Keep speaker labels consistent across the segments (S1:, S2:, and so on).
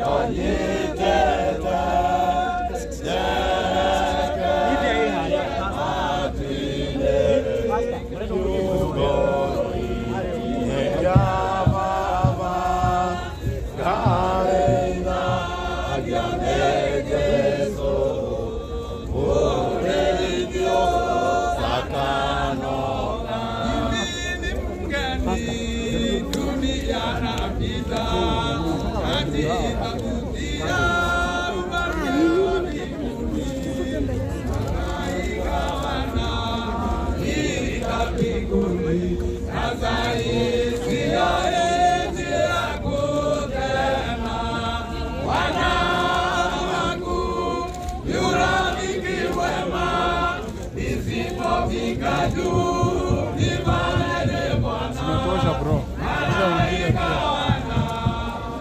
S1: Zimetosha bro. Bila wengine pia.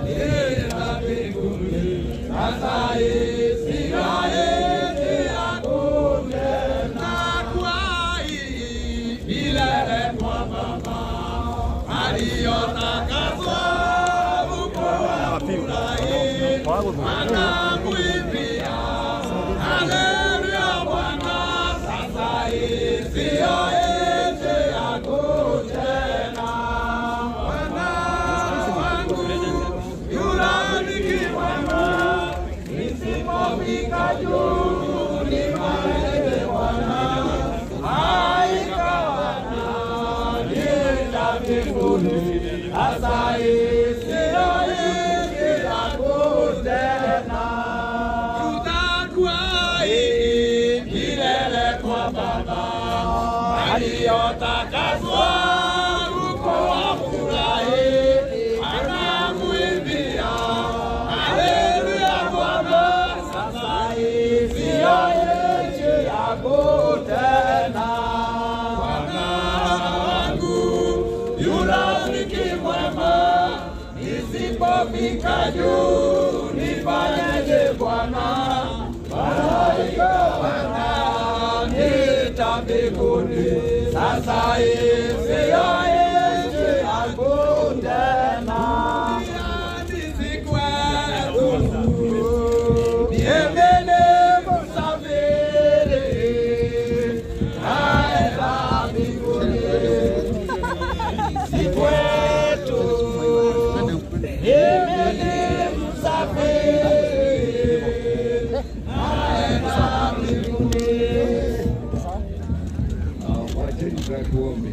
S2: Wacheni tuombe.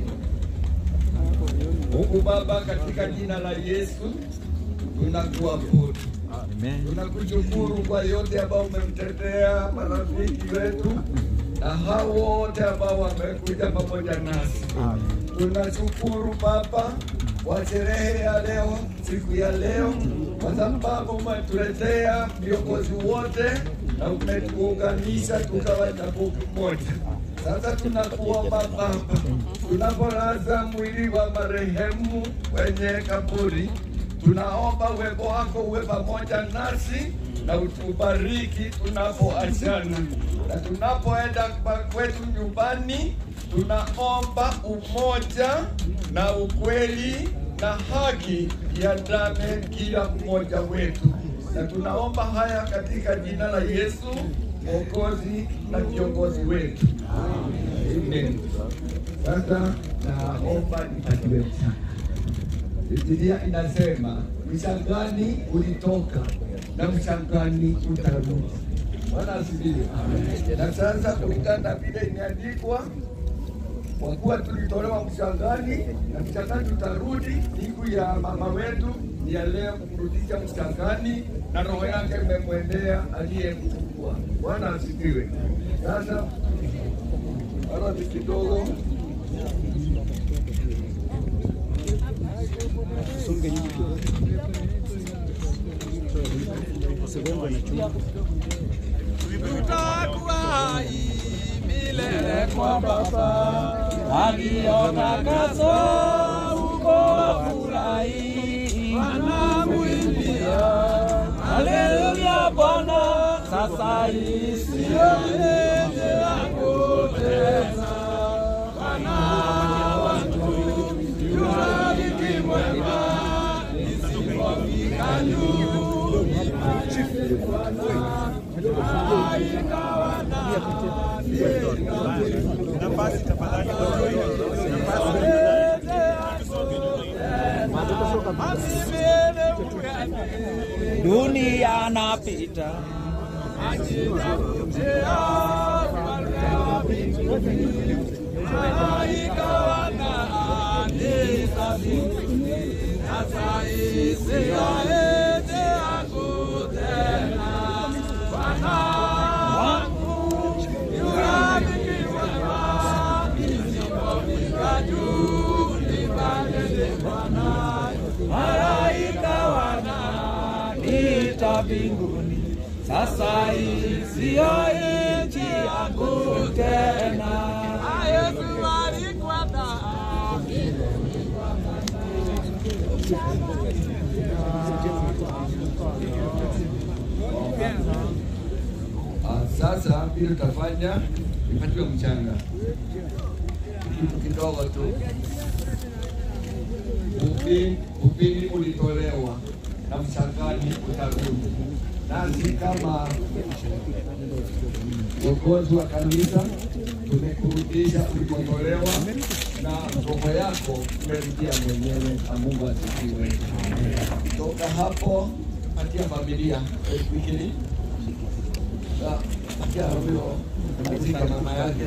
S2: Mungu Baba, katika jina la Yesu tunakuabudu, tunakushukuru kwa yote ambao umemtendea marafiki wetu na hao wote ambao wamekuja pamoja nasi. Tunashukuru Baba kwa sherehe ya leo, siku ya leo, kwa sababu umetuletea viongozi wote na umetuunganisha tukawa jambo moja. Sasa tunakuomba Baba, tunapolaza mwili wa marehemu kwenye kaburi, tunaomba uwepo wako uwe pamoja nasi na utubariki tunapoachana na tunapoenda kwa kwetu nyumbani. Tunaomba umoja na ukweli na haki iandame kila mmoja wetu, na tunaomba haya katika jina la Yesu Mwokozi na kiongozi wetu. Amen. Sasa naomba nipatiwe mchana. Biblia inasema mchangani ulitoka na mchangani utarudi. Bwana asifiwe. Na sasa kulingana na vile imeandikwa, kwa kuwa tulitolewa mchangani na mchangani tutarudi, siku ya mama wetu ni ya leo kumrudisha mchangani, na roho yake imemwendea aliyemchukua. Bwana asifiwe. Sasa aradi kidogo
S3: tutakuwa milele kwa Baba aliyotakaswa huko wafurahi, wanamwimbia haleluya Bwana, sasa hii siyo enzi yako tena, Bwana wangu yurafiki mwema, nisipofika nyumbani dunia napita malaika wananiita mbinguni, sasa hii siyo nchi yangu tena. Yesu alikwenda
S2: Ah, Sasa vile tutafanya ipatiwe mchanga kitu kidogo tu. Upi- Upini ulitolewa na mchangani utarudi. Nasi kama viongozi wa kanisa tumekurudisha ulipotolewa na roho yako umerudia mwenyewe, na Mungu asifiwe. Toka hapo patia familia wiki hili patia huyo katika mama yake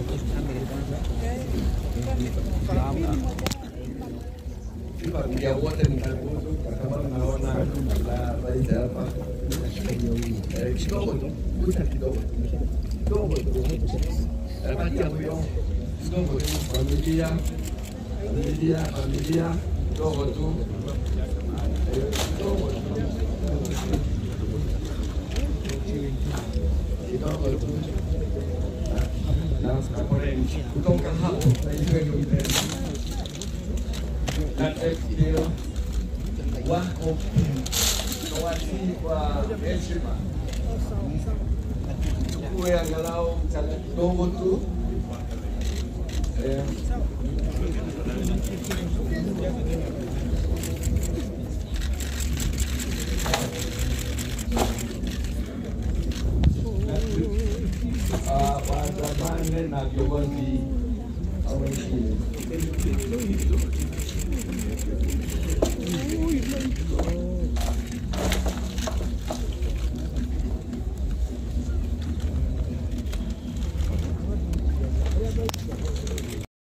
S2: familia wote mtakuzu kwa sababu naona na rais hapa Eh, kidogo tu kuta kidogo kidogo tu Eh, patia huyo kidogo tu familia familia familia kidogo tu Eh, kidogo tu kidogo tu na kaporeni kutoka hapo naitweni upendo na teknio wako nawasii kwa heshima chukue angalau mchanga kidogo tu Eh, ah, waandamane na viongozi au wengine